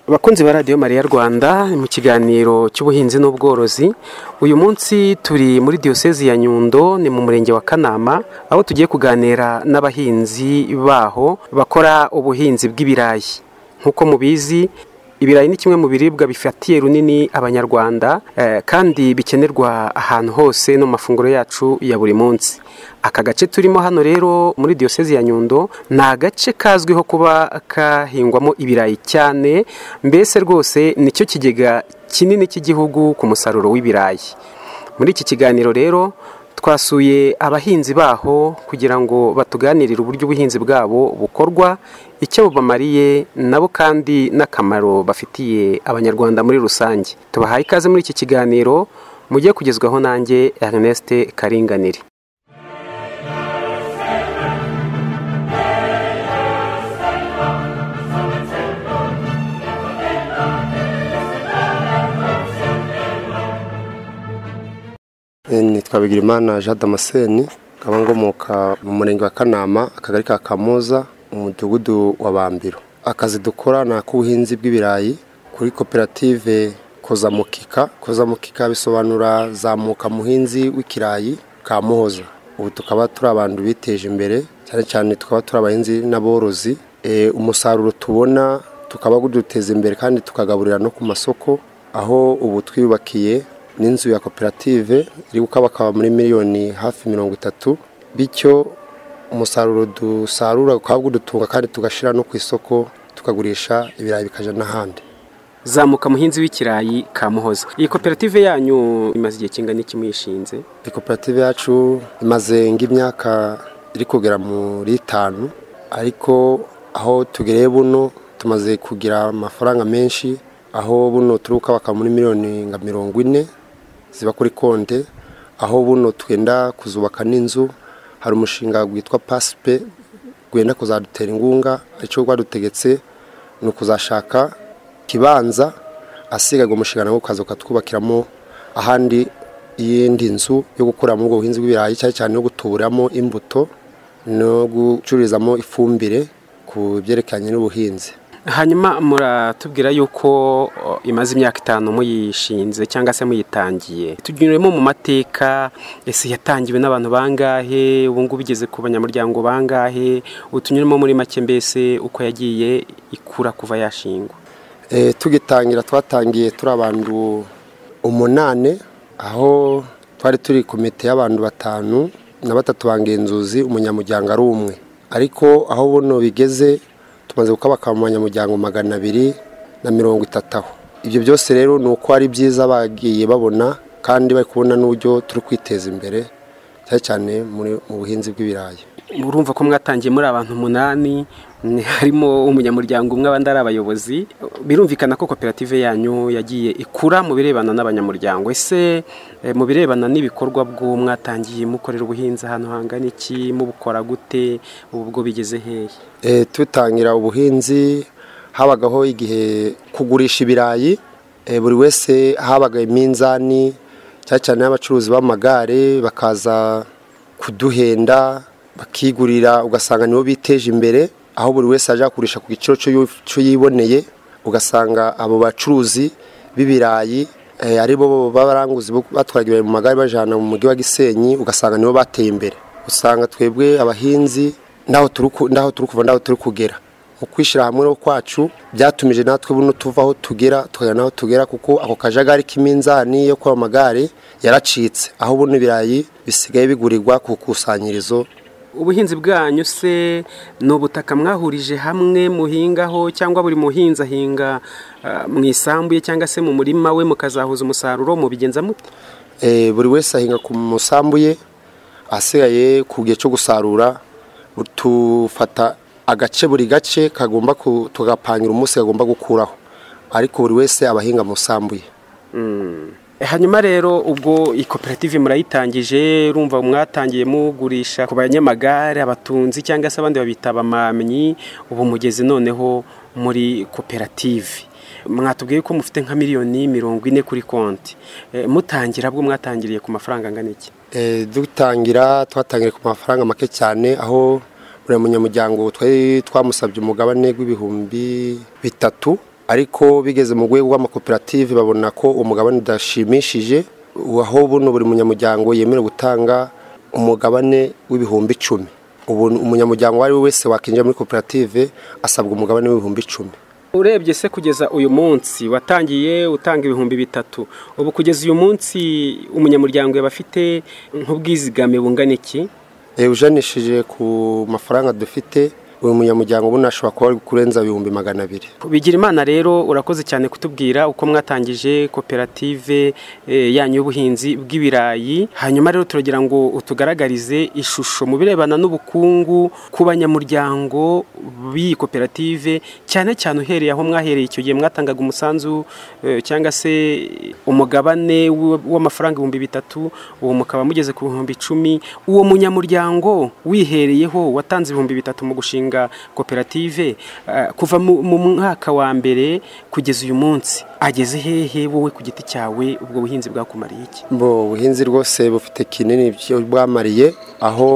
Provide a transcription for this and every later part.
abakunzi ba radiyo mariya rwanda mu kiganiro cy'ubuhinzi n'ubworozi uyu munsi turi muri diyosezi ya nyundo ni mu murenge wa kanama aho tugiye kuganira n'abahinzi baho bakora ubuhinzi bw'ibirayi nk'uko mubizi ibirayi ni kimwe mu biribwa bifatiye runini abanyarwanda eh, kandi bikenerwa ahantu hose no mu mafunguro yacu ya buri munsi aka gace turimo hano rero muri diyosezi ya nyundo ni agace kazwiho kuba kahingwamo ibirayi cyane mbese rwose nicyo kigega kinini cy'igihugu ku musaruro w'ibirayi muri iki kiganiro rero twasuye abahinzi baho kugira ngo batuganirire uburyo ubuhinzi bwabo bukorwa icyo bubamariye nabo kandi n'akamaro bafitiye abanyarwanda muri rusange tubahaye ikaze muri iki kiganiro mujye kugezwaho nanjye Erneste Karinganire nitwa bigirimana jean damascene nkaba ngomoka mu murenge wa kanama akagari ka kamuza umudugudu wa bambiro akazi dukora ni ak'ubuhinzi bw'ibirayi kuri koperative kozamukika kozamukika bisobanura zamuka muhinzi w'ikirayi ka muhoza ubu tukaba turi abantu biteje imbere cyane cyane tukaba turi abahinzi n'aborozi E, umusaruro tubona tukaba duteza imbere kandi tukagaburira no ku masoko aho ubu twiyubakiye n'inzu ya koperative iri gukabakaba muri miliyoni hafi mirongo itatu bityo umusaruro dusarura ukaba udutunga kandi tugashyira no ku isoko tukagurisha ibirayi bikajya n'ahandi zamuka muhinzi w'ikirayi ka muhoza iyi koperative yanyu imaze igihe kingana iki muyishinze iyi koperative yacu imaze nk'imyaka iri kugera muri itanu ariko aho tugereye buno tumaze kugira amafaranga menshi aho buno turi gukabaka muri miliyoni nka mirongo ine ziba kuri konte aho buno twenda kuzubaka n'inzu hari umushinga witwa pasipe wenda kuzadutera ingunga icyo rwadutegetse ni ukuzashaka ikibanza asiga uwo mushinga nawo ukaza ukatwubakiramo ahandi iyindi nzu yo gukoreramo ubwo buhinzi bw'ibirayi cyane cyane yo gutuburamo imbuto no gucururizamo ifumbire ku byerekeranye n'ubuhinzi hanyuma muratubwira yuko o, imaze imyaka itanu muyishinze cyangwa se muyitangiye tunyuremo mu mateka ese yatangiwe n'abantu bangahe ubu ngubu igeze ku banyamuryango bangahe utunyuremo muri make mbese uko yagiye ikura kuva yashingwa E, tugitangira twatangiye turi abantu umunane aho twari turi komite y'abantu batanu na batatu bangenzuzi umunyamuryango ari umwe ariko aho buno bigeze tumaze gukabaka mu banyamuryango magana abiri na mirongo itatu aho ibyo byose rero ni uko ari byiza bagiye babona kandi bari kubona n'uburyo turi kwiteza imbere cyane cyane muri- mu buhinzi bw'ibirayi urumva ko mwatangiye muri abantu umunani ni- harimo umunyamuryango umwe abandi ari abayobozi birumvikana ko koperative yanyu yagiye ikura mu birebana n'abanyamuryango ese eh, mu birebana n'ibikorwa bwo mwatangiye mukorera ubuhinzi ahantu hangana iki mubukora gute ubu bwo bigeze hehe Eh, tutangira ubuhinzi habagaho igihe kugurisha ibirayi eh, buri wese habaga iminzani cyane cyane y'abacuruzi b'amagare bakaza kuduhenda bakigurira ugasanga nibo biteje imbere aho buri wese aje kugurisha ku giciro cyo yu- cyo yiboneye ugasanga abo bacuruzi b'ibirayi eh, ari bo b'abaranguzi bo batwara ibirayi mu magare bajyana mu mujyi wa gisenyi ugasanga nibo bateye imbere usanga twebwe abahinzi n'aho turi ku- n'aho turi kuva n'aho turi kugera mu kwishyira hamwe no kwacu byatumije natwe buno tuva aho tugera tukagera n'aho tugera kuko ako kajagari k'iminzani yo kwa magare yaracitse aho buno ibirayi bisigaye bigurirwa ku ikusanyirizo ubuhinzi bwanyu se ni ubutaka mwahurije hamwe muhingaho cyangwa buri muhinzi ahinga ah, mu isambu ye cyangwa se mu murima we mukazahuza umusaruro mubigenza mute Eh, buri wese ahinga ku musambu ye asigaye ku gihe cyo gusarura tufata agace buri gace kagomba ku- tugapangira umunsi kagomba gukuraho ariko buri wese aba ahinga mu musambu ye hanyuma rero ubwo iyi koperative murayitangije urumva mwatangiye mugurisha ku banyamagare abatunzi cyangwa se abandi babita abamamyi ubu mugeze noneho muri koperative mwatubwiye ko mufite nka miliyoni mirongo ine kuri konti Eh, mutangira bwo mwatangiriye ku mafaranga angana iki Eh, dutangira twatangira ku mafaranga make cyane aho buri munyamuryango twari twamusabye umugabane w'ibihumbi bitatu ariko bigeze mu rwego rw'amakoperative babona ko umugabane udashimishije aho buno buri munyamuryango yemerewe gutanga umugabane w'ibihumbi icumi ubu umunyamuryango uwo ari we wese wakinjira muri koperative asabwa umugabane w'ibihumbi icumi urebye se kugeza uyu munsi watangiye utanga ibihumbi bitatu ubu kugeza uyu munsi umunyamuryango yaba afite nk'ubwizigame bungana iki ujanishije ku mafaranga dufite uyu munyamuryango ubona ashobora kuba ari kurenza ibihumbi magana abiri bigira imana rero urakoze cyane kutubwira uko mwatangije koperative eh, yanyu y'ubuhinzi bw'ibirayi hanyuma rero turagira ngo utugaragarize ishusho mu birebana n'ubukungu ku banyamuryango b'iyi koperative cyane cyane uhereye aho mwahereye icyo gihe mwatangaga umusanzu eh, cyangwa se umugabane w- w'amafaranga ibihumbi bitatu ubu mukaba mugeze ku bihumbi icumi uwo munyamuryango wihereyeho watanze ibihumbi bitatu mu gushinga gushinga koperative eh, kuva mu mu mwaka wa mbere kugeza uyu munsi ageze hehe wowe ku giti cyawe ubwo buhinzi bwakumariye iki bo ubuhinzi rwose bufite kinini byo bwamariye aho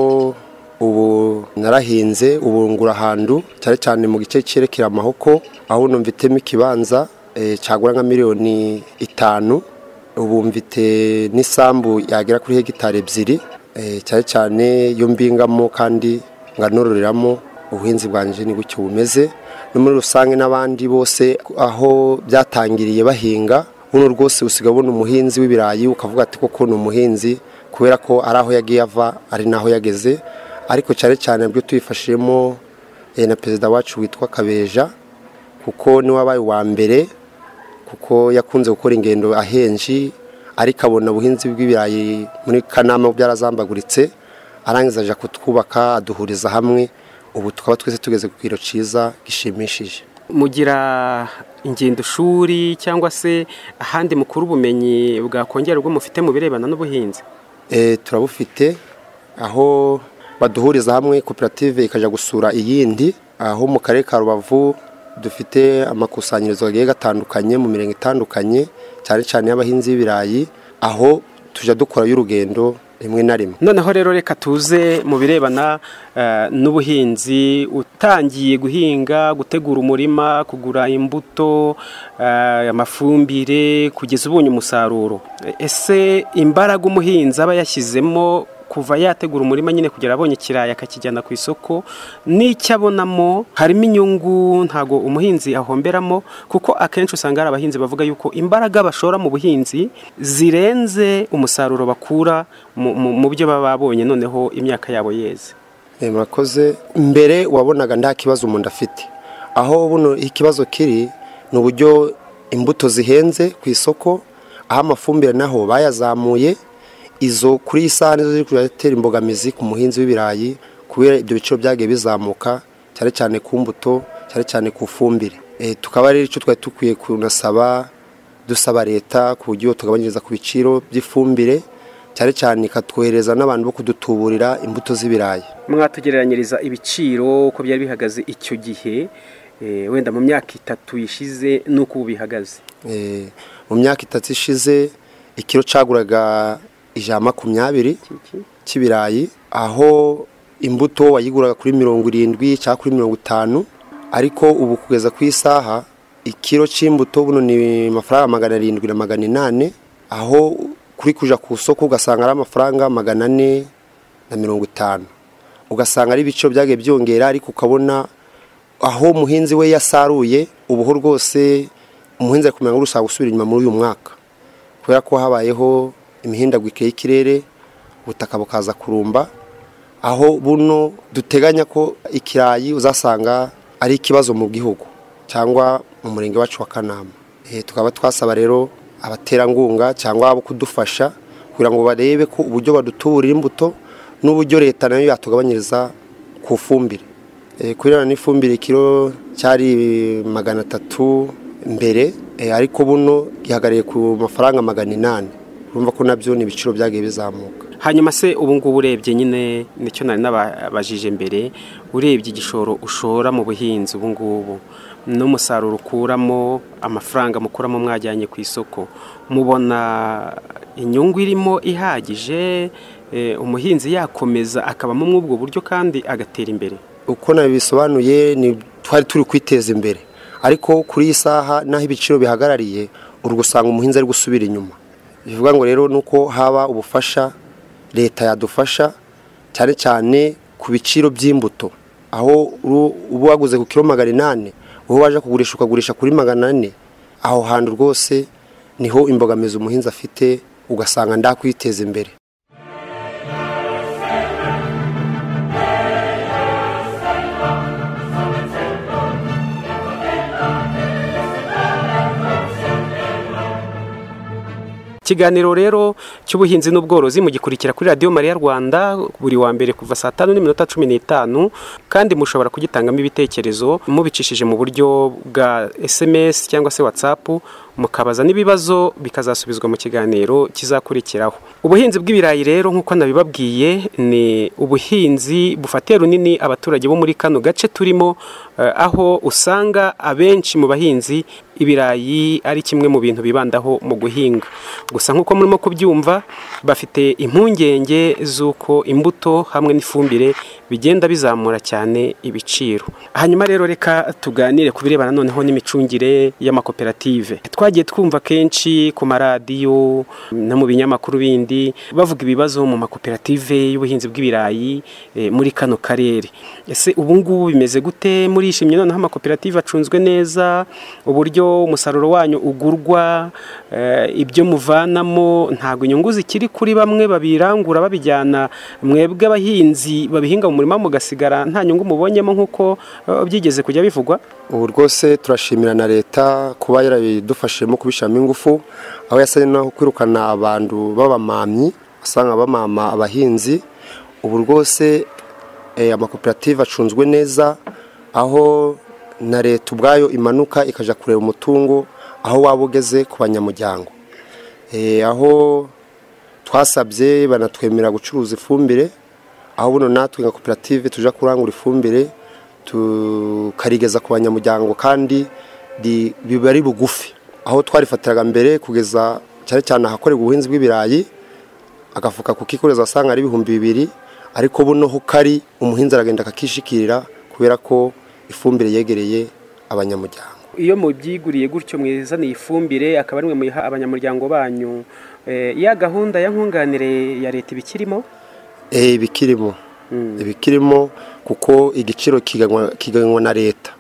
ubu narahinze ubu ngura ahantu cyane cyane mu gice cyerekera amahoko aho uno mvitemo ikibanza eh, cyagura nka miliyoni itanu ubu mvite n'isambu yagera kuri hegitari ebyiri eh, cyane cyane iyo mbingamo kandi nganororeramo ubuhinzi bwanjye ni gutyo bumeze no muri rusange n'abandi bose aho byatangiriye bahinga buno rwose usiga ubona umuhinzi w'ibirayi ukavuga ati koko ni umuhinzi kubera ko ari aho yagiye ava ari naho yageze ariko cyane cyane byo tubifashijemo eh, na perezida wacu witwa kabeja kuko niwe wabaye uwa mbere kuko yakunze gukora ingendo ahenshi ariko abona ubuhinzi bw'ibirayi muri kanama byarazambaguritse arangiza ajya kutwubaka aduhuriza hamwe ubu tukaba twese tugeze ku kiro cyiza gishimishije mugira ingendo shuri cyangwa se ahandi mukuru ubumenyi bwakongera ubwo mufite mu birebana n'ubuhinzi Eh, turabufite aho baduhuriza hamwe koperative ikajya gusura iyindi aho mu karere ka rubavu dufite amakusanyirizo agiye gatandukanye mu mirenge itandukanye cyane cyane y'abahinzi b'ibirayi aho tujya dukora y'urugendo rimwe na rimwe noneho rero reka tuze mu birebana eh, n'ubuhinzi utangiye guhinga gutegura umurima kugura imbuto eh, amafumbire kugeza ubonye umusaruro ese imbaraga umuhinzi aba yashyizemo kuva yategura umurima nyine kugera abonye ikirayi akakijyana ku isoko n'icyo abonamo harimo inyungu ntago umuhinzi ahomberamo kuko akenshi usanga hari abahinzi bavuga yuko imbaraga bashora mu buhinzi zirenze umusaruro bakura mu- mu mu byo baba babonye noneho imyaka yabo yeze Eh, murakoze mbere wabonaga nta kibazo umuntu afite aho buno ikibazo kiri ni uburyo imbuto zihenze ku isoko aho amafumbire naho bayazamuye izo kuri iyi saha nizo ziri kujya zitera imbogamizi ku muhinzi w'ibirayi kubera ibyo biciro byagiye bizamuka cyane cyane ku mbuto cyane cyane ku fumbire Eh, tukaba rero icyo twari dukwiye kunasaba dusaba leta ku buryo tugabanyiriza ku biciro by'ifumbire cyane cyane ikatwohereza n'abantu bo kudutuburira imbuto z'ibirayi mwatugereranyiriza ibiciro uko byari bihagaze icyo gihe eh, wenda mu myaka itatu yishize n'uko ubu bihagaze Eh, mu myaka itatu ishize ikiro caguraga ijana makumyabiri cy'ibirayi aho imbuto wayiguraga kuri mirongo irindwi cyangwa kuri mirongo itanu ariko ubu kugeza ku isaha ikiro cy'imbuto buno ni amafaranga magana arindwi na magana inani aho kuri kuja ku isoko ugasanga ari amafaranga magana ane na mirongo itanu ugasanga ari ibiciro byagiye byongera ariko ukabona aho umuhinzi we yasaruye ubuho rwose umuhinzi ari kumenya ngo urusaba gusubira inyuma muri uyu mwaka kubera ko habayeho imihindagurikire y'ikirere ubutaka bukaza kurumba aho buno duteganya ko ikirayi uzasanga ari ikibazo mu gihugu cyangwa mu murenge wacu wa kanama Eh, tukaba twasaba rero abaterankunga cyangwa abo kudufasha kugira ngo barebe ko uburyo badutuburira imbuto n'uburyo leta nayo yatugabanyiriza ku fumbire Eh, kubera n'ifumbire ikiro cyari magana atatu mbere eh, ariko buno gihagariye ku mafaranga magana inani urumva ko nabyo ni ibiciro byagiye bizamuka hanyuma se ubu ngubu urebye nyine nicyo nari nababajije mbere urebye igishoro ushora mu buhinzi ubu ngubu n'umusaruro ukuramo amafaranga mukuramo mwajyanye ku isoko mubona inyungu irimo ihagije eh, umuhinzi yakomeza akabamo muri ubwo buryo kandi agatera imbere uko nabisobanuye ni twari turi kwiteza imbere ariko kuri iyi saha n'aho ibiciro bihagarariye uri gusanga umuhinzi ari gusubira inyuma bivuga ngo rero ni uko haba ubufasha leta yadufasha cyane cyane ku biciro by'imbuto aho uba waguze ku kiro magana inani wowe waje kugurisha ukagurisha kuri magana ane aho hantu rwose niho imbogamizi umuhinzi afite ugasanga ndakwiteza imbere ikiganiro rero cy'ubuhinzi n'ubworozi mugikurikira kuri radiyo mariya rwanda buri wa mbere kuva saa tanu n'iminota cumi n'itanu kandi mushobora kugitangamo ibitekerezo mubicishije mu buryo bwa esemesi cyangwa se watsapu mukabaza n'ibibazo bikazasubizwa mu kiganiro kizakurikiraho ubuhinzi bw'ibirayi rero nk'uko nabibabwiye ni ubuhinzi bufatiye runini abaturage bo muri kano gace turimo aho usanga abenshi mu bahinzi ibirayi ari kimwe mu bintu bibandaho mu guhinga gusa nk'uko murimo kubyumva bafite impungenge z'uko imbuto hamwe n'ifumbire bigenda bizamura cyane ibiciro hanyuma rero reka tuganire ku birebana noneho n'imicungire y'amakoperative twagiye twumva kenshi ku maradiyo no mu binyamakuru bindi bavuga ibibazo mu makoperative y'ubuhinzi bw'ibirayi muri kano karere ese ubu ngubu bimeze gute murishimye noneho amakoperative acunzwe neza uburyo umusaruro wanyu ugurwa ibyo muvanamo ntabwo inyungu zikiri kuri bamwe babirangura babijyana mwebwe abahinzi babihinga mu murima mugasigara nta nyungu mubonyemo nk'uko byigeze kujya bivugwa ubu rwose turashimira na leta kuba yarabidufashijemo kubishyiramo ingufu aho yasabye naho kwirukana abantu b'abamamyi basanga bamama abahinzi ubu rwose amakoperative acunzwe neza aho na leta ubwayo imanuka ikajya kureba umutungo aho waba ugeze ku banyamuryango aho twasabye banatwemerera gucuruza ifumbire aho buno natwe nka koperative tujya kurangura ifumbire tukarigeza ku banyamuryango kandi biba ari bugufi aho twarifatiraga mbere kugeza cyane cyane ahakorerwa ubuhinzi bw'ibirayi agafuka kukikoreza asanga ari ibihumbi bibiri ariko buno ho kari umuhinzi aragenda akakishikirira kubera ko ifumbire yegereye abanyamuryango iyo mubyiguriye gutyo mwizaniye ifumbire akaba ari mwe muyiha abanyamuryango banyu ya gahunda ya nkunganire ya leta ibikirimo ibikirimo ibikirimo kuko igiciro kiganywa na leta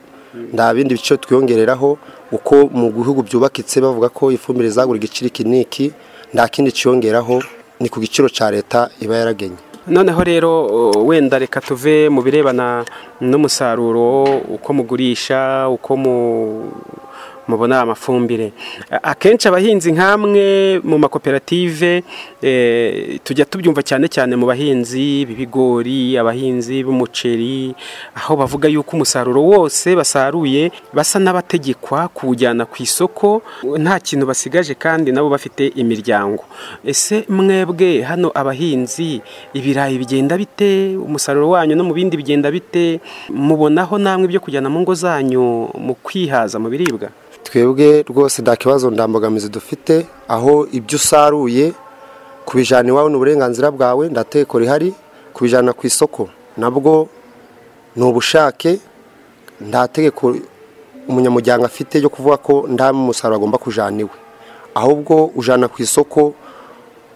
nta bindi biciro twiyongereraho uko mu bihugu byubakitse bavuga ko ifumbire zagura igiciro iki n'iki nta kindi kiyongeraho ni ku giciro cya leta iba yaragenye noneho rero wenda reka tuve mu birebana n'umusaruro uko mugurisha uko mubona amafumbire akenshi abahinzi nk'amwe mu makoperative tujya tubyumva cyane cyane mu bahinzi b'ibigori abahinzi b'umuceri aho bavuga yuko umusaruro wose basaruye basa n'abategekwa kuwujyana ku isoko nta kintu basigaje kandi nabo bafite imiryango ese mwebwe hano abahinzi ibirayi bigenda bite umusaruro wanyu no mu bindi bigenda bite mubonaho namwe ibyo kujyana mu ngo zanyu mu kwihaza mu biribwa twebwe rwose nta kibazo ndambogamizi dufite aho ibyo usaruye kubijyana iwawe ni uburenganzira bwawe ndateko rihari kubijyana ku isoko nabwo ni ubushake nta tegeko umunyamuryango afite ryo kuvuga ko nta musaruro agomba kujyana iwe ahubwo ujyana ku isoko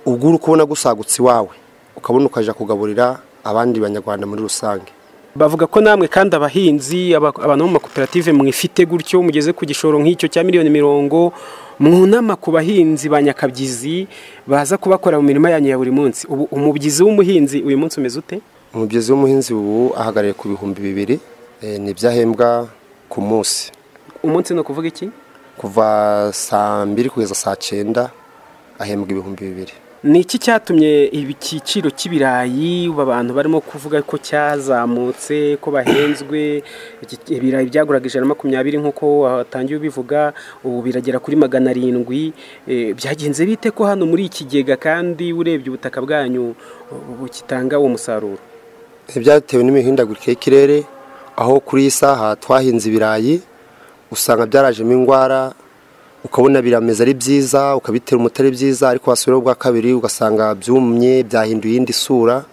ubwo uri kubona gusagutse iwawe ukabona ukajya kugaburira abandi banyarwanda muri rusange bavuga ko namwe kandi abahinzi abantu bo mu makoperative mwifite gutyo mugeze ku gishoro nk'icyo cya miliyoni mirongo mwunama ku bahinzi ba nyakabyizi baza kubakora mu mirimo yanyu ya buri munsi ubu umubyizi w'umuhinzi uyu munsi umeze ute umubyizi w'umuhinzi ubu ahagarariye ku bihumbi bibiri ni ibyahembwa ku munsi umunsi ni ukuvuga iki kuva saa mbiri kugeza saa cyenda ahembwa ibihumbi bibiri ni iki cyatumye ibiciro cy'ibirayi abantu barimo kuvuga ko cyazamutse ko bahenzwe ibirayi byaguraga ijana na makumyabiri nk'uko watangiye ubivuga ubu biragera kuri magana arindwi byagenze bite ko hano muri ikigega kandi urebye ubutaka bwanyu bukitanga uwo musaruro byatewe n'imihindagurikire y'ikirere aho kuri iyi saha twahinze ibirayi usanga byarajemo indwara ukabona birameze ari byiza ukabitera umuti ari byiza ariko wasubiraho ubwa kabiri ugasanga byumye byahinduye iyindi sura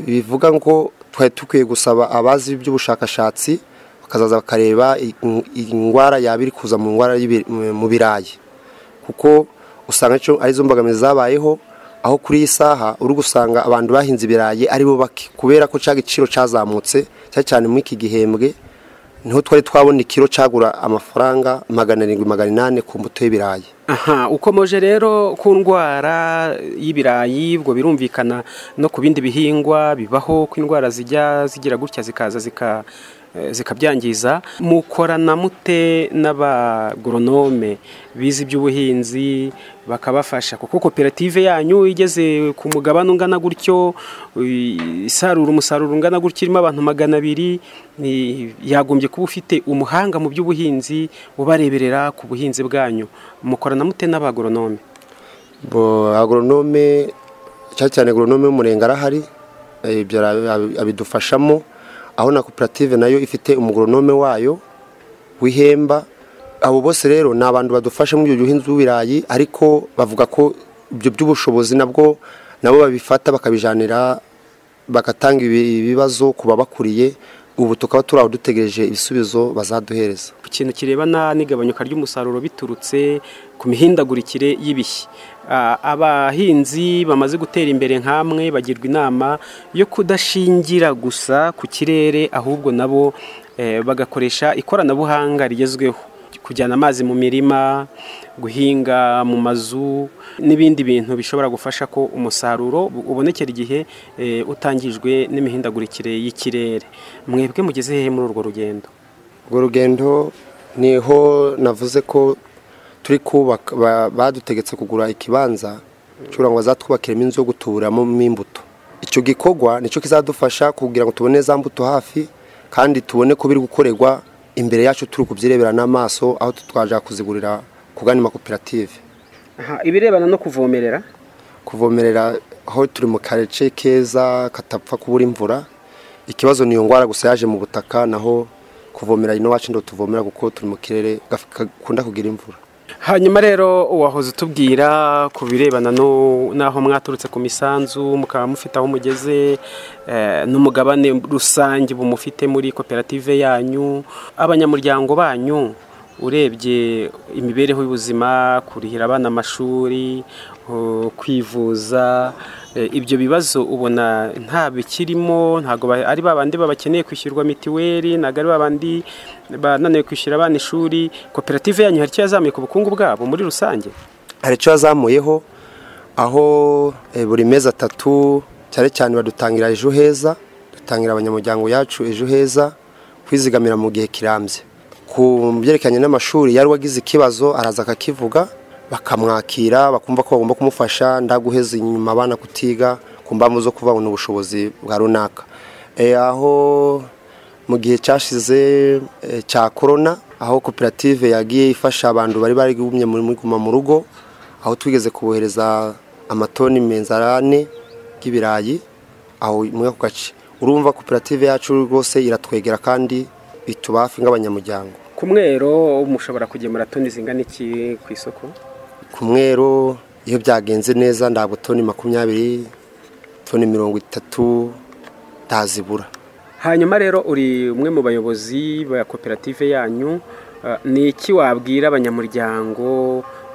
bivuga ngo twari dukwiye gusaba abazi iby'ubushakashatsi bakazaza bakareba in- indwara yaba iri kuza mu ndwara y'ibi- mu birayi kuko usanga cyo arizo mbogamizi zabayeho aho kuri iyi saha uri gusanga abantu bahinze ibirayi ari bo bake kubera ko cya giciro cyazamutse cyane cyane muri iki gihembwe niho twari twabona ikiro cyagura amafaranga magana arindwi magana inani ku mbuto y'ibirayi aha ukomoje rero ku ndwara y'ibirayi ubwo birumvikana no ku bindi bihingwa bibaho ko indwara zijya zigira gutya zikaza zika eh, zikabyangiza mukorana mute n'abagoronome bize iby'ubuhinzi bakabafasha kuko koperative yanyu igeze ku mugabane ungana gutyo eh, isarura umusaruro ungana gutya irimo abantu magana abiri ni- yagombye kuba ufite umuhanga mu by'ubuhinzi ubareberera ku buhinzi bwanyu mukorana mute n'abagoronome Bo- agoronome cyane cyane agoronome w'umurenge arahari eh, ibyo ara- abi- abidufashamo aho na koperative nayo ifite umugoronome wayo w'ihemba abo bose rero ni abantu badufasha muri ibyo buhinzi bw'ibirayi ariko bavuga ko ibyo by'ubushobozi nabwo nabo babifata bakabijanira bagatanga ibi- ibibazo ku babakuriye ubu tukaba turi aho dutegereje ibisubizo bazaduhereza ku kintu kirebana n'igabanyuka ry'umusaruro biturutse ku mihindagurikire y'ibishyi Ah, abahinzi bamaze gutera imbere nk'amwe bagirwa inama yo kudashingira gusa ku kirere ahubwo nabo eh, bagakoresha ikoranabuhanga rigezweho kujyana amazi mu mirima guhinga mu mazu n'ibindi bintu bishobora gufasha ko umusaruro ubonekera igihe eh, utangijwe n'imihindagurikire y'ikirere mwebwe mugeze hehe muri urwo rugendo urwo rugendo niho navuze ko turi kubaka ba- badutegetse kugura ikibanza kugira ngo bazatwubakiremo inzu yo guturamo imbuto icyo gikorwa nicyo kizadufasha kugira ngo tubone za mbuto hafi kandi tubone ko biri gukorerwa imbere yacu turi kubyirebera n'amaso aho twaje kuzigurira ku gani makoperative Aha, ibirebana no kuvomerera kuvomerera aho turi mu karece keza katapfa kubura imvura ikibazo ni iyo ndwara gusa yaje mu butaka naho kuvomera ino wacu ndo tuvomera kuko turi mu kirere gaf- gakunda kugira imvura hanyuma rero wahoze utubwira ku birebana no- n'aho mwaturutse ku misanzu mukaba mufite aho mugeze eh, n'umugabane rusange ubu mufite muri koperative yanyu abanyamuryango banyu urebye imibereho y'ubuzima kurihira abana amashuri oh, kwivuza eh, ibyo bibazo ubona nta bikirimo ntabwo ba- ari babandi babakeneye kwishyurwa mitiweli ntabwo ari babandi bananiwe kwishyura abana ishuri koperative yanyu hari icyo yazamuye ku bukungu bwabo muri rusange hari icyo yazamuyeho aho eh, buri mezi atatu cyane cyane badutangira ejo heza dutangira abanyamuryango yacu ejo heza kwizigamira mu gihe kirambye ku byerekeranye n'amashuri yari wagize ikibazo araza akakivuga bakamwakira bakumva ko bagomba kumufasha ndaguheza inyuma abana kutiga ku mpamvu zo kubabona ubushobozi bwa runaka Eh, aho mu gihe cyashize eh, cya korona aho koperative yagiye ifasha abantu bari barigumye muri guma mu rugo aho twigeze kubohereza amatoni menzarane y'ibirayi aho muri ako gace urumva koperative yacu rwose iratwegera kandi ituba hafi nk'abanyamuryango ku mwero mushobora kugemura toni zingana iki ku isoko ku mwero iyo byagenze neza ntabwo toni makumyabiri toni mirongo itatu ntazibura hanyuma rero uri umwe mu bayobozi ba koperative yanyu eh, ni iki wabwira abanyamuryango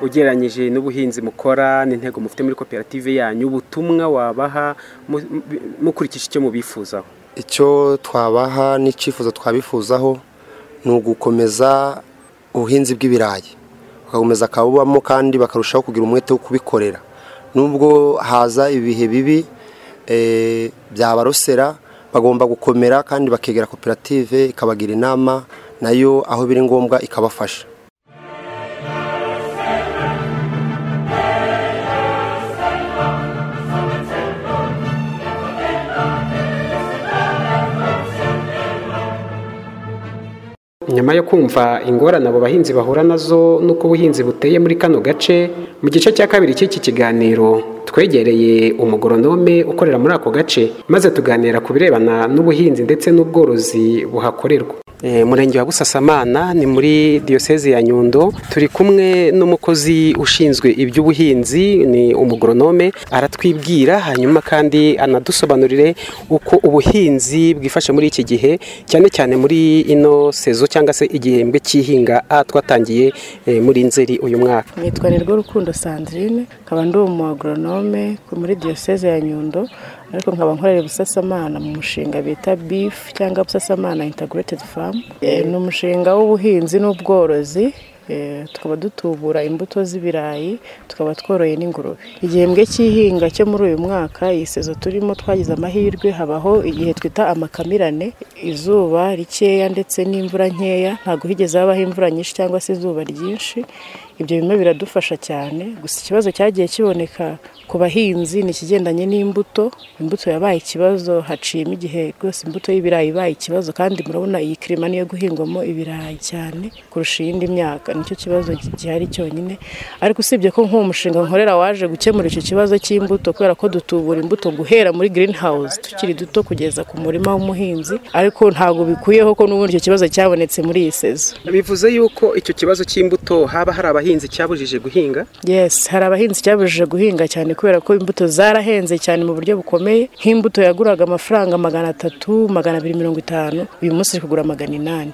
ugereranyije n'ubuhinzi mukora n'intego mufite muri koperative yanyu ubutumwa wabaha mu- mu- mukurikije icyo mubifuzaho icyo twabaha n'icyifuzo twabifuzaho ni ugukomeza ubuhinzi bw'ibirayi bagakomeza akabubamo kandi bakarushaho kugira umwete wo kubikorera nubwo haza ibihe bibi eh, byabarosera bagomba gukomera kandi bakegera koperative ikabagira inama nayo aho biri ngombwa ikabafasha nyuma yo kumva ingorane abo bahinzi bahura nazo n'uko ubuhinzi buteye muri kano gace mu gice cya kabiri cy'iki kiganiro twegereye umugoronome ukorera muri ako gace maze tuganira ku birebana n'ubuhinzi ndetse n'ubworozi buhakorerwa Eh, murenge wa busasamana ni muri diyoseze ya nyundo turi kumwe n'umukozi ushinzwe iby'ubuhinzi ni umugoronome aratwibwira hanyuma kandi anadusobanurire uko ubuhinzi bwifashe muri iki gihe cyane cyane muri ino sezo cyangwa se igihembwe cy'ihinga a twatangiye eh, muri nzeri uyu mwaka nitwa nirwo rukundo sandrine nkaba ndi umugoronome muri diyoseze ya nyundo ariko nkaba nkorera busasamana mu mushinga bita bifu cyangwa busasamana integrated farm Eh, ni umushinga w'ubuhinzi n'ubworozi Eh, tukaba dutubura imbuto z'ibirayi tukaba tworoye n'ingurube igihembwe cy'ihinga cyo muri uyu mwaka iyi sezo turimo twagize amahirwe habaho igihe twita amakamirane izuba rikeya ndetse n'imvura nkeya ntabwo higeze habaho imvura nyinshi cyangwa se izuba ryinshi ibyo bimwe biradufasha cyane gusa ikibazo cyagiye kiboneka ku bahinzi ni ikigendanye n'imbuto imbuto yabaye ikibazo haciyemo igihe rwose imbuto y'ibirayi ibaye ikibazo kandi murabona iyi kirima niyo guhingwamo ibirayi cyane kurusha iyindi myaka nicyo kibazo gihari cyonyine ariko usibye ko nk'uwo mushinga nkorera waje gukemura icyo kibazo cy'imbuto kubera ko dutubura imbuto guhera muri green house tukiri duto kugeza ku murima w'umuhinzi ariko ntabwo bikuyeho ko n'ubundi icyo kibazo cyabonetse muri iyi sezo bivuze yuko icyo kibazo cy'imbuto haba hari abahinzi cyabujije guhinga yes hari abahinzi cyabujije guhinga cyane kubera ko imbuto zarahenze cyane mu buryo bukomeye nk'imbuto yaguraga amafaranga magana atatu magana abiri mirongo itanu uyu munsi iri kugura magana inani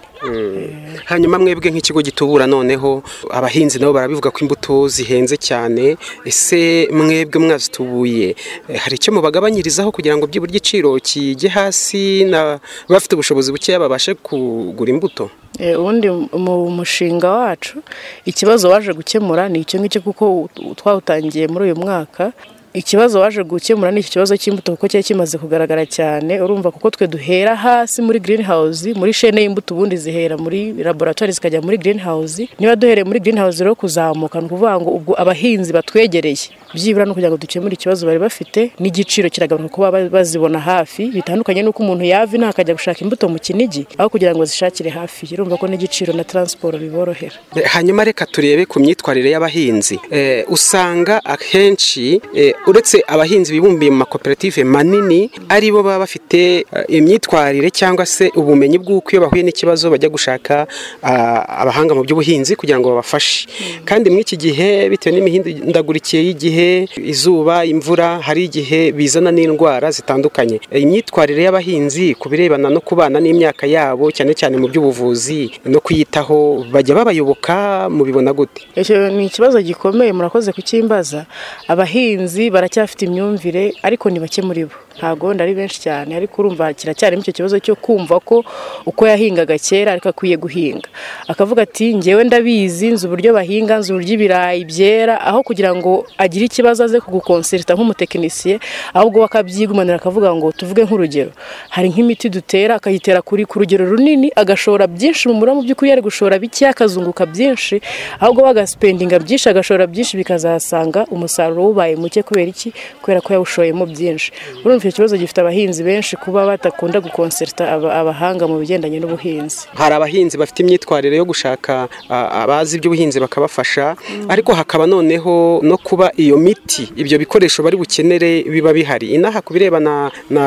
hanyuma mwebwe nk'ikigo gitubura noneho abahinzi nabo barabivuga ko imbuto zihenze cyane ese mwebwe mwazitubuye eh, hari icyo mubagabanyirizaho kugira ngo byibura igiciro kijye hasi na bafite ubushobozi bukeya babashe kugura imbuto Eh, ubundi mu mushinga wacu ikibazo waje gukemura ni icyo ngicyo kuko u- twawutangiye muri uyu mwaka ikibazo waje gukemura ni iki kibazo cy'imbuto kuko cyari kimaze kugaragara cyane urumva kuko twe duhera hasi muri green house muri shene y'imbuto ubundi zihera muri laboratwari zikajya muri green house niba duhereye muri green house rero kuzamuka ni ukuvuga ngo ubwo abahinzi batwegereye byibura no kugira ngo dukemure ikibazo bari bafite n'igiciro kiragabanuka kuba ba- bazibona hafi bitandukanye n'uko umuntu yava inaha akajya gushaka imbuto mu kinigi aho kugira ngo zishakire hafi urumva ko n'igiciro na taransiporo biborohera Eh, hanyuma reka turebe ku myitwarire y'abahinzi Eh, usanga akenshi eh, uretse abahinzi bibumbiye mu makoperative manini ari bo baba bafite eh, imyitwarire cyangwa se ubumenyi bw'uko iyo bahuye n'ikibazo bajya gushaka ah, abahanga mu by'ubuhinzi kugira ngo babafashe kandi muri iki gihe bitewe n'imihindagurikire y'igihe izuba imvura hari igihe bizana n'indwara zitandukanye Eh, imyitwarire y'abahinzi ku birebana no kubana n'imyaka yabo cyane cyane mu by'ubuvuzi no kuyitaho bajya babayoboka mubibona gute icyo ni ikibazo gikomeye murakoze kucyimbaza abahinzi baracyafite imyumvire ariko ni bake muri bo ntabwo wenda ari benshi cyane ariko urumva kiracyarimo icyo kibazo cyo kumva ko uko yahingaga kera ariko akwiye guhinga akavuga ati ngewe ndabizi nzi uburyo bahinga nzi uburyo ibirayi byera aho kugira ngo agire ikibazo aze kugukonserita nk'umutekinisiye ahubwo we akabyigumanira akavuga ngo tuvuge nk'urugero hari nk'imiti dutera akayitera kuri ku rugero runini agashora byinshi mu murima mu by'ukuri yari gushora bike akazunguka byinshi ahubwo we agasipendinga byinshi agashora byinshi bikazasanga umusaruro wubaye muke kubera iki kubera ko yawushoyemo byinshi urumva icyo kibazo gifite abahinzi benshi kuba badakunda gukonserita aba- abahanga mu bigendanye n'ubuhinzi hari abahinzi bafite imyitwarire yo gushaka ah, abazi iby'ubuhinzi bakabafasha ariko hakaba noneho no kuba iyo miti ibyo bikoresho bari bukenere biba bihari inaha ku birebana na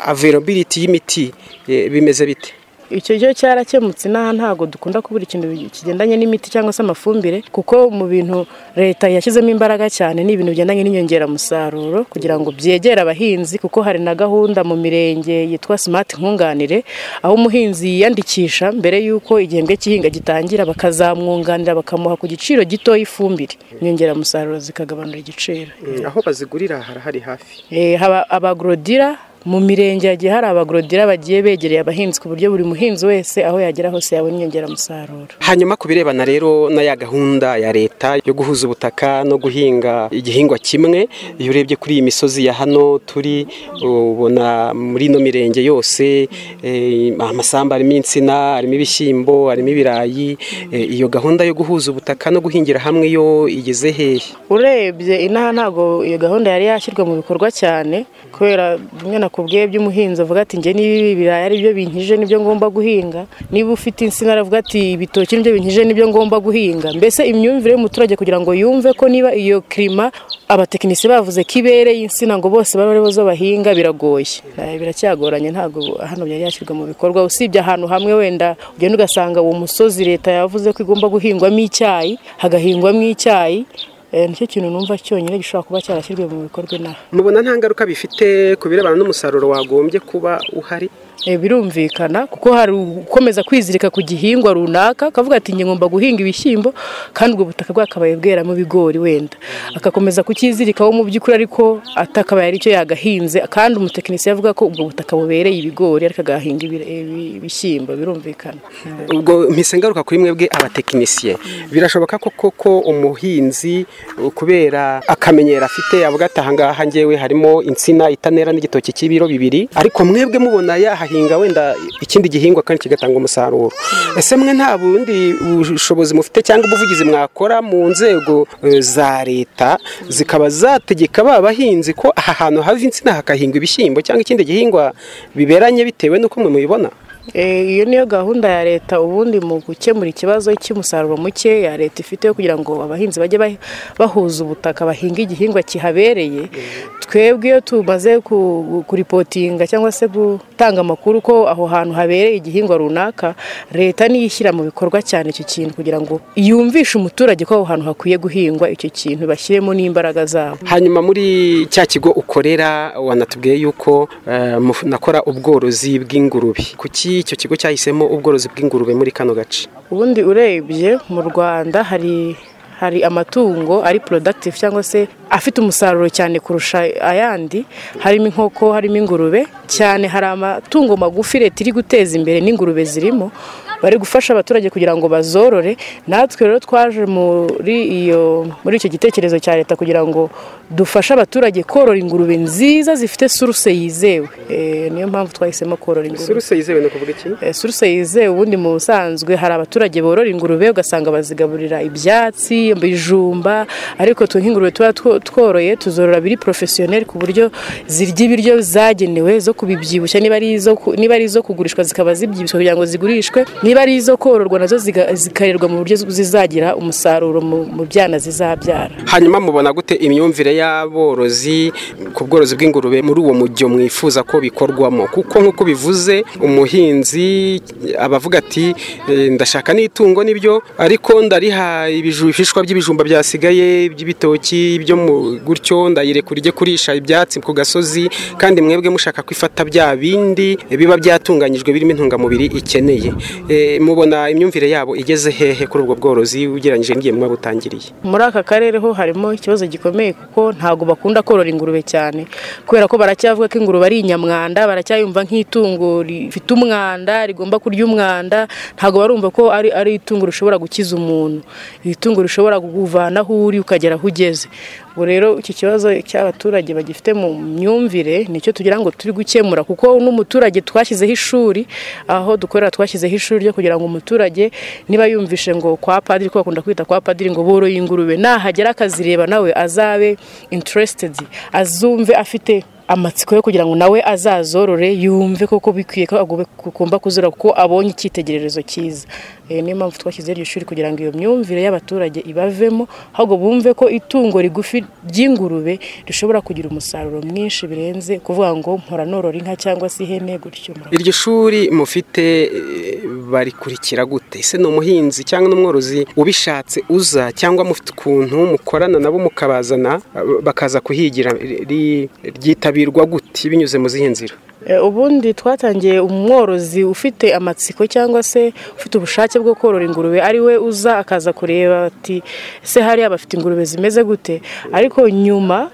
availability y'imiti eh, bimeze bite icyo cyo cyarakemutse inaha ntabwo dukunda kubura ikintu kigendanye n'imiti cyangwa se amafumbire kuko mu bintu leta yashyizemo imbaraga cyane ni ibintu bigendanye n'inyongeramusaruro kugira ngo byegere abahinzi kuko hari na gahunda mu mirenge yitwa simati nkunganire aho umuhinzi yiyandikisha mbere y'uko igihembwe cy'ihinga gitangira bakazamwunganira bakamuha ku giciro gito y'ifumbire inyongeramusaruro zikagabanura igiciro aho bazigurira harahari hafi Eh, haba abagorodira mu mirenge hagiye hari abagorodira bagiye begereye abahinzi ku buryo buri muhinzi wese aho yagera hose yabona inyongeramusaruro hanyuma ku birebana rero na ya gahunda ya leta yo guhuza ubutaka no guhinga igihingwa kimwe iyo urebye kuri iyi misozi ya hano turi ubona muri ino mirenge yose eh, amasamba arimo insina arimo ibishyimbo harimo ibirayi Eh, iyo gahunda yo guhuza ubutaka no guhingira hamwe yo igeze hehe urebye inaha ntabwo iyo gahunda yari yashyirwa mu bikorwa cyane kubera bimwe na ku bwe by'umuhinzi avuga ati njye niba ibi biraya ari byo binkije nibyo ngomba guhinga niba ufite insina aravuga ati ibitoki nibyo binkije nibyo ngomba guhinga mbese imyumvire y'umuturage kugira ngo yumve ko niba iyo kirima abatekinisiye bavuze ko ibereye insina ngo bose babe aribo zo bahinga biragoye Eh, biracyagoranye ntabwo hano byari yashyirwa mu bikorwa usibye ahantu hamwe wenda ugenda ugasanga uwo musozi leta yavuze ko igomba guhingwamo icyayi hagahingwamo icyayi Eh, nicyo kintu numva cyonyine gishobora kuba cyarashyirwa mu bikorwa inaha mubona nta ngaruka bifite ku birebana n'umusaruro wagombye kuba uhari Eh, birumvikana kuko hari ukomeza kwizirika ku gihingwa runaka akavuga ati njye ngomba guhinga ibishyimbo kandi ubwo butaka bwakabaye bweramo ibigori wenda agakomeza kukizirikaho mu by'ukuri ariko atakabaye aricyo yagahinze kandi umutekinisiye avuga ko ubwo butaka bubereye ibigori ariko agahinga ibire- ibi- ibishyimbo birumvikana ubwo mpise ngaruka kuri mwebwe abatekinisiye birashoboka ko koko umuhinzi uh, kubera akamenyero afite avuga ati ahangaha ngewe harimo insina itanera n'igitoki cy'ibiro bibiri ariko mwebwe mubona yahahinga wenda ikindi gihingwa kandi kigatanga umusaruro ese mwe nta bundi bushobozi mufite cyangwa ubuvugizi mwakora mu nzego uh, za leta zikaba zategeka ba bahinzi ko aha hantu hava insina hakahingwa ibishyimbo cyangwa ikindi gihingwa biberanye bitewe n'uko mwe mubibona Eh, iyo niyo gahunda ya leta ubundi mu gukemura ikibazo cy'umusaruro muke ya leta ifite yo kugira ngo abahinzi bajye bah- bahuza ubutaka bahinga igihingwa kihabereye twebwe iyo tumaze ku- kuripotinga cyangwa se gutanga amakuru ko aho hantu habereye igihingwa runaka leta niyo ishyira mu bikorwa cyane icyo kintu kugira ngo yumvishe umuturage ko aho hantu hakwiye guhingwa icyo kintu bashyiremo n'imbaraga zabo hanyuma muri cya kigo ukorera wanatubwiye yuko eh, muf- nakora ubworozi bw'ingurube kuki icyo kigo cyahisemo ubworozi bw'ingurube muri kano gace ubundi urebye mu rwanda hari hari amatungo ari productive cyangwa se afite umusaruro cyane kurusha ayandi harimo inkoko harimo ingurube cyane hari amatungo magufi leta iri guteza imbere n'ingurube zirimo bari gufasha abaturage kugira ngo bazorore natwe rero twaje muri iyo muri icyo gitekerezo cya leta kugira ngo dufashe abaturage korora ingurube nziza zifite suruse yizewe Eh, niyo mpamvu twahisemo korora ingurube suruse yizewe ni ukuvuga iki Eh, suruse yizewe ubundi mu busanzwe hari abaturage borora ingurube ugasanga bazigaburira ibyatsi ibijumba ariko twe nk'ingurube tuba two- tworoye tuzorora biri porofesiyoneri ku buryo zirya ibiryo zagenewe zo kubibyibushya niba ari izo ku- niba ari izo kugurishwa zikaba zibyibushywa kugira ngo zigurishwe niba ari izo kororwa nazo ziga- zikarerwa mu buryo zizagira umusaruro mu mu byana zizabyara hanyuma mubona gute imyumvire y'aborozi ku bworozi bw'ingurube muri uwo mujyo mwifuza ko bikorwamo kuko nk'uko bivuze umuhinzi aba avuga ati "Eh, ndashaka n'itungo nibyo ariko ndariha ibiju- ibishishwa by'ibijumba byasigaye by'ibitoki byo mu- gutyo ndayirekura ijye kurisha ibyatsi ku gasozi kandi mwebwe mushaka kwifata bya bindi biba byatunganyijwe birimo intungamubiri ikeneye Eh, mubona imyumvire yabo igeze hehe kuri ubwo bworozi ugereranyije n'igihe muba butangiriye muri aka karere ho harimo ikibazo gikomeye kuko ntabwo bakunda korora ingurube cyane kubera ko baracyavuga ko ingurube ari inyamwanda baracyayumva nk'itungo rifite umwanda rigomba kurya umwanda ntabwo barumva ko ari, ari itungo rishobora gukiza umuntu itungo rishobora kukuvana aho uri ukagera aho ugeze ubu rero iki kibazo cy'abaturage bagifite mu myumvire nicyo tugira ngo turi gukemura kuko n'umuturage twashyizeho ishuri aho dukorera twashyizeho ishuri ryo kugira ngo umuturage niba yumvishe ngo kwa padiri ko bakunda kwita kwa padiri ngo boroye ingurube nahagera akazireba nawe azabe interested azumve afite amatsiko yo kugira ngo nawe azazorore yumve koko bikwiye ko agomba- agomba kuzora kuko abonye icyitegererezo cyiza Eh, niyo mpamvu twashyizeho iryo shuri kugira ngo iyo myumvire y'abaturage ibavemo ahubwo bumve ko itungo rigufi ry'ingurube rishobora kugira umusaruro mwinshi birenze kuvuga ngo mpora norora inka cyangwa se ihene gutyo murakoze. iryo shuri mufite eh, barikurikira gute ese ni umuhinzi cyangwa n'umworozi ubishatse uza cyangwa mufite ukuntu mukorana nabo mukabazana eh, bakaza kuhigira ri- ri- ryitabirwa gute binyuze mu zihe nzira Eh, ubundi twatangiye umworozi ufite amatsiko cyangwa se ufite ubushake bwo korora ingurube ari we uza akaza kureba ati ese hariya bafite ingurube zimeze gute ariko nyuma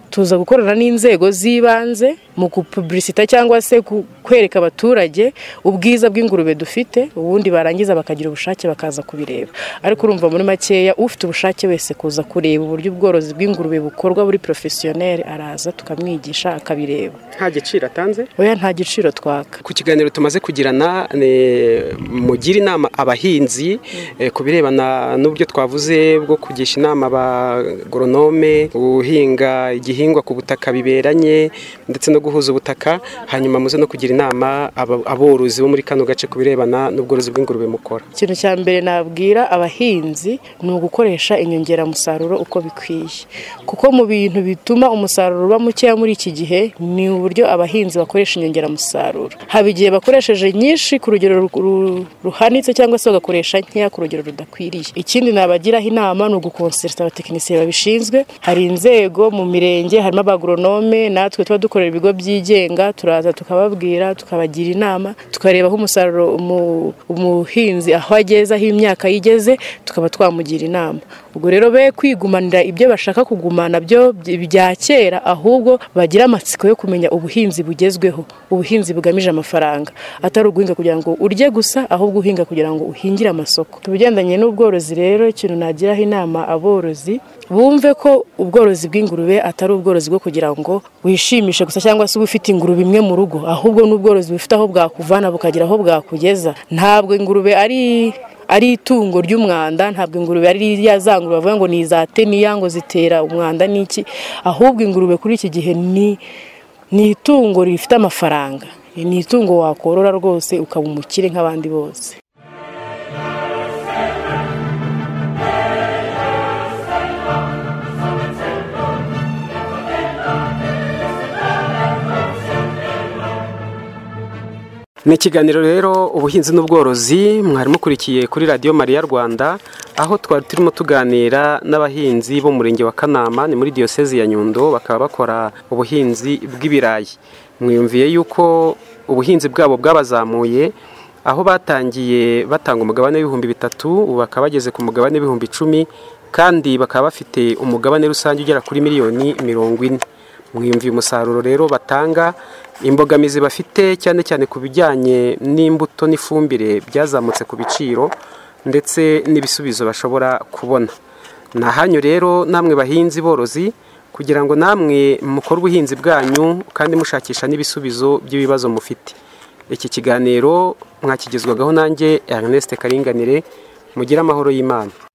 tuza gukorana n'inzego z'ibanze mu gupuburisita cyangwa se ku- kwereka abaturage ubwiza bw'ingurube dufite ubundi barangiza bakagira ubushake bakaza kubireba ariko urumva muri makeya ufite ubushake wese kuza kureba uburyo ubworozi bw'ingurube bukorwa buri porofesiyoneri araza tukamwigisha akabireba nta giciro atanze oya nta giciro twaka ku kiganiro tumaze kugirana ni- mugira inama abahinzi eh, ku birebana n'uburyo twavuze bwo kugisha inama abagoronome guhinga igihingwa ku butaka biberanye ndetse no guhuza ubutaka hanyuma muze no kugira inama aba- aborozi bo muri kano gace ku birebana n'ubworozi bw'ingurube mukora ikintu cya mbere nabwira abahinzi ni ugukoresha inyongeramusaruro uko bikwiye kuko mu bintu bituma umusaruro uba mukeya muri iki gihe ni uburyo abahinzi bakoresha inyongeramusaruro haba igihe bakoresheje nyinshi ku rugero ru- ru- ruhanitse cyangwa se bagakoresha nkeya ku rugero rudakwiriye ikindi nabagiraho inama ni ugukonserta abatekinisiye babishinzwe hari inzego mu mirenge harimo abagoronome natwe tuba dukorera ibigo byigenga turaza tukababwira tukabagira inama tukareba aho umusaruro umu- umuhinzi aho ageze aho imyaka yigeze tukaba twamugira inama ubwo rero be kwigumanira ibyo bashaka kugumana byo bya kera ahubwo bagira amatsiko yo kumenya ubuhinzi bugezweho ubuhinzi bugamije amafaranga atari uguhinga kugira ngo urye gusa ahubwo uhinga kugira ngo uhingire amasoko ku bigendanye n'ubworozi rero ikintu nagiraho inama aborozi bumve ko ubworozi bw'ingurube atari ubworozi bwo kugira ngo wishimishe gusa cyangwa se uba ufite ingurube imwe mu rugo ahubwo n'ubworozi bufite aho bwakuvana bukagira aho bwakugeza ntabwo ingurube ari ari itungo ry'umwanda ntabwo ingurube ari rya za ngurube bavuga ngo ni iza teniya ngo zitera umwanda n'iki ahubwo ingurube kuri iki gihe ni ni itungo rifite amafaranga ni itungo wakorora rwose ukaba umukire nk'abandi bose Ni ikiganiro rero ubuhinzi n'ubworozi mwari mukurikiye kuri radiyo mariya Rwanda aho twari turimo tuganira n'abahinzi bo mu murenge wa Kanama ni muri diyosezi ya Nyundo bakaba bakora ubuhinzi bw'ibirayi mwiyumviye yuko ubuhinzi bwabo bwabazamuye aho batangiye batanga umugabane w'ibihumbi bitatu ubu bakaba bageze ku mugabane w'ibihumbi icumi kandi bakaba bafite umugabane rusange ugera kuri miliyoni mirongo ine mwiyumviye umusaruro rero batanga imbogamizi bafite cyane cyane ku bijyanye n'imbuto n'ifumbire byazamutse ku biciro ndetse n'ibisubizo bashobora kubona ni ahanyu rero namwe bahinzi borozi kugira ngo namwe mukore ubuhinzi bwanyu kandi mushakisha n'ibisubizo by'ibibazo mufite iki kiganiro mwakigezwagaho nanjye Ernest Karinganire mugire amahoro y'Imana